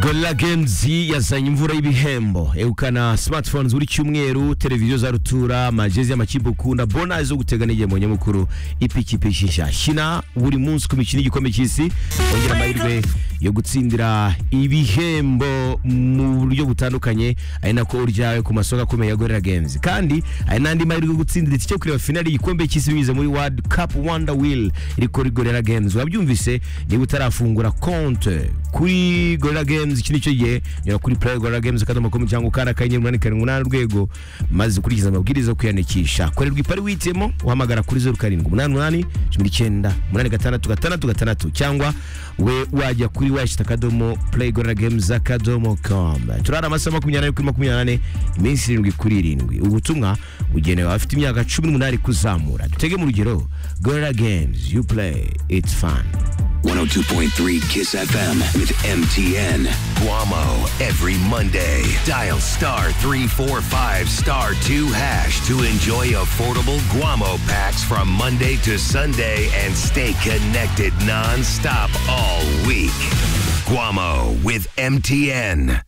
Gorilla Games yazanye imvura y'ibihembo ehukana smartphones buri cyumweru televiziyo za rutura amajezi y'amakipe ukunda bona zo gutegana igihe mu nyamukuru ipikipiki nshya shina buri munsi ku mikino y'igikombe cy'isi ongera amahirwe yo gutsindira ibihembo mu buryo butandukanye ari nako uryawe ku masoko akomeye ya Gorilla Games kandi hari n'andi mahirwe yo gutsindira itike yo kureba finali y'igikombe cy'isi binyuze muri World Cup Wonder Wheel iri kuri Gorilla Games wabyumvise niba utarafungura konte kuri Gorilla Games iki nicyo gihe nyura kuri Play Gorilla Games akadomo makumyabiri cyangwa ukanda akanyenyeri umunani karindwi umunani urwego maze ukurikiza amabwiriza yo kwiyandikisha korerwa ipari wihitiyemo uhamagara kuri zeru karindwi umunani umunani cumi n'icyenda umunani gatandatu gatandatu gatandatu cyangwa we wajya kuri washita akadomo Play Gorilla Games akadomo com turara amasaha makumyabiri n'ane kuri makumyabiri n'ane iminsi irindwi kuri irindwi ubutumwa bugenewe abafite imyaka cumi n'umunani kuzamura dutege mu rugero Gorilla Games you play it's fun 102.3 Kiss FM with MTN. Guamo every Monday. Dial star 345 star 2 hash to enjoy affordable Guamo packs from Monday to Sunday and stay connected nonstop all week. Guamo with MTN.